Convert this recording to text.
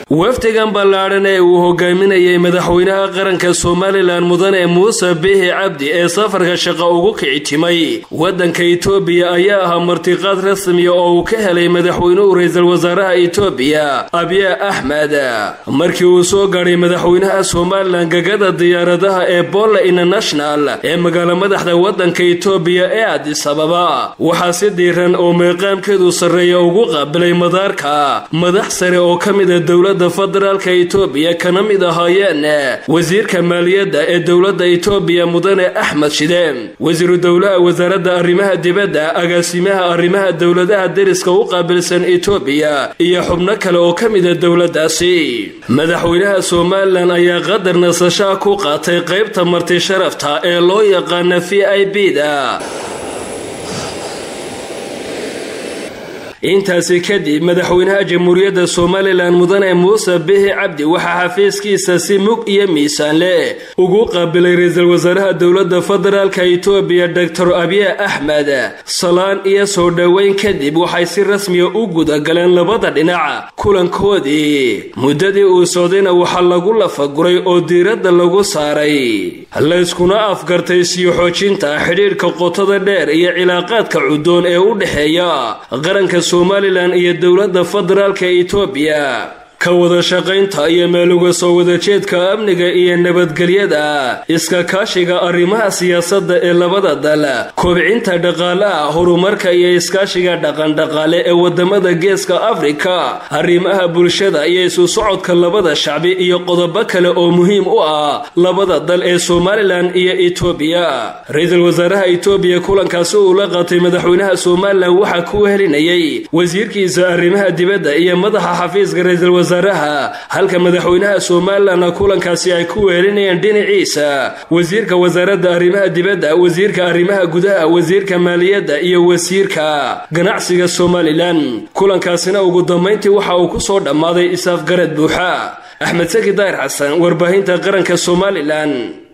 wafdigan ballaadhan ee uu hogaaminayay madaxweynaha qaranka somalilan mudane muuse bihi cabdi ee safarka shaqo ugu kicitimay waddanka itoobiya ayaa ahaa martiqaad rasmiya oo uu ka helay madaxweynuhu ra-iisul wasaaraha itoobiya abiya axmed markii uu soo gaadhay madaxweynaha somalilan gagada diyaaradaha ee bolla international ee magaalo madaxda waddanka itoobiya ee adis ababa waxaa si diiran oo meeqaamkeedu sarreeya ugu qaabilay madaarka madax sare oo ka mida dowladda federaalka itoobiya kana mid ahaayeen wasiirka maaliyadda ee dowladda itoobiya mudane axmed shide wasiiru dowlaha wasaaradda arrimaha dibadda agaasimaha arrimaha dowladaha deriska u qaabilsan itoobiya iyo xubno kale oo ka mida dowladdaasi madaxweynaha somalilan ayaa qadar nasashaa ku qaatay qaybta marti sharafta ee loo yaqaana v i b da intaasi kadib madaxweynaha jamhuuriyadda somalilan mudane muuse bihi cabdi waxaa xafiiskiisa si mug iyo miisaan leh ugu qaabilay ra-iisul wasaaraha dowladda federaalka itoobiya doctor abiya axmed salaan iyo soo dhoweyn kadib waxay si rasmiya u gudagaleen labada dhinac kulankoodii muddadii uu socdayna waxaa lagu lafaguray oo diiradda lagu saaray layskuna afgartay siyo xoojinta xidhiidhka qotada dheer iyo cilaaqaadka cudoon ee u dhexeeya qaranka somalilan iyo dowladda federaalka itoobiya ka wada shaqaynta iyo meeluga soo wadajeedka amniga iyo nabadgelyada iska kaashiga arrimaha siyaasadda ee labada dal kobcinta dhaqaalaha horumarka iyo iskaashiga dhaqandhaqaale ee wadamada geeska afrika arrimaha bulshada iyo isu socodka labada shacbi iyo qodobo kale oo muhiim u ah labada dal ee somalilan iyo itoobiya ra-iisul wasaaraha itoobiya kulankaasi uu la qaatay madaxweynaha somalilan waxaa ku helinayay wasiirkiisa arrimaha dibadda iyo madaxa xafiiska ra-iisul wasaaraha halka madaxweynaha somalilan kulankaasi ay ku weelinayeen dhinaciisa wasiirka wasaaradda arrimaha dibadda wasiirka arrimaha gudaha wasiirka maaliyadda iyo wasiirka ganacsiga somalilan kulankaasina ugu dambayntii waxa uu ku soo dhammaaday isaafgarad buuxa axmed saki daahir xasan warbaahinta qaranka somalilan